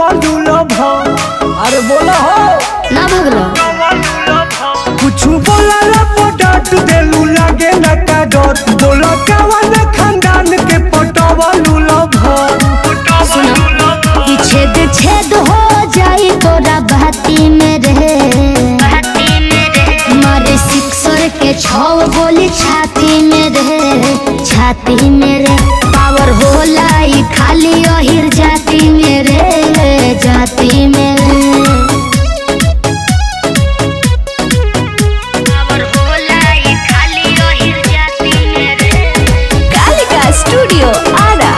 पटवलू love अरे बोला हो ना भगलो कुछ बोला पटाट देलू लागे न का डर बोला कवन खानदान के पटवलू लभ सुनो कि छेद छेद हो जाई तोरा बहती में रहे मारे सिक्सर के छौ गोली छाती में रहे छाती में रे पावर होला ई खाली अहिर जाती में रे जाती में रे पावर होला ई खाली अहिर जाती में रे कालिका स्टूडियो आरा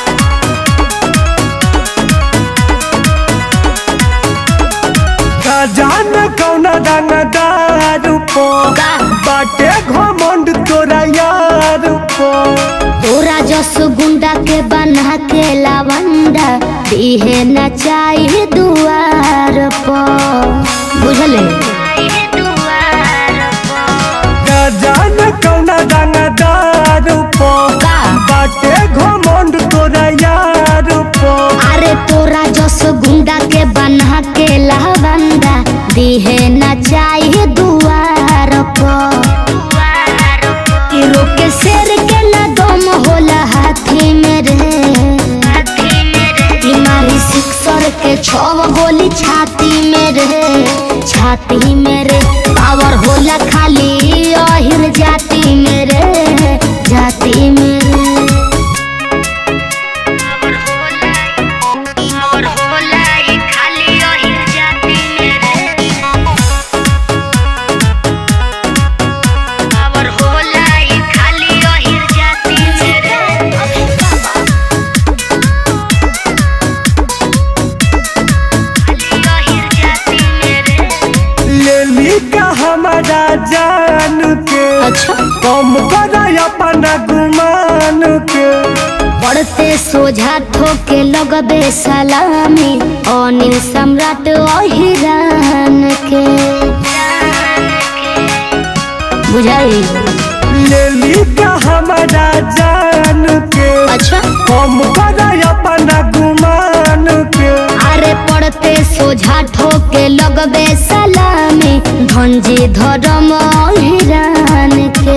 जान कौना दानादार पो का बाटे घमंड तोरा यार पो तोरा जस गुंडा के बना के लावंडा दिहे न चाहिए दुआर पर बुझले जान कौना दानादार पो का बाटे घमंड तोरा यार पो अरे तोरा जस गुंडा के बना के लावंडा दिहे न चाहिए दुआर पर कि रोके शेर के न दम होला हाथी में रे बीमारी सिक्सर के छव गोली छाती में रे छाती में रे पावर होला खाली अहिर जाती में रे जाती में रे पावर होला ई खाली अहिर जाती में रे पावर होला ई खाली अहिर जाती में रे लेली का हमारा जान के अच्छा कम कर अपना गुमान के पढ़ते सोझा ठोके लगबे सलामी अनिल सम्राट अहिरान के बुझाई लेली का हमारा जान के अच्छा कम कर अपना गुमान के अरे पढ़ते सोझा ठोके लगबे सलामी धनजी धर्म अहिरान के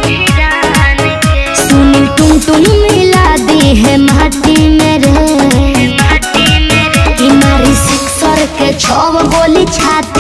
सुनील टुन टुन मिला दी है माटी में रे कि मारी सिक्सर के छव गोली छाती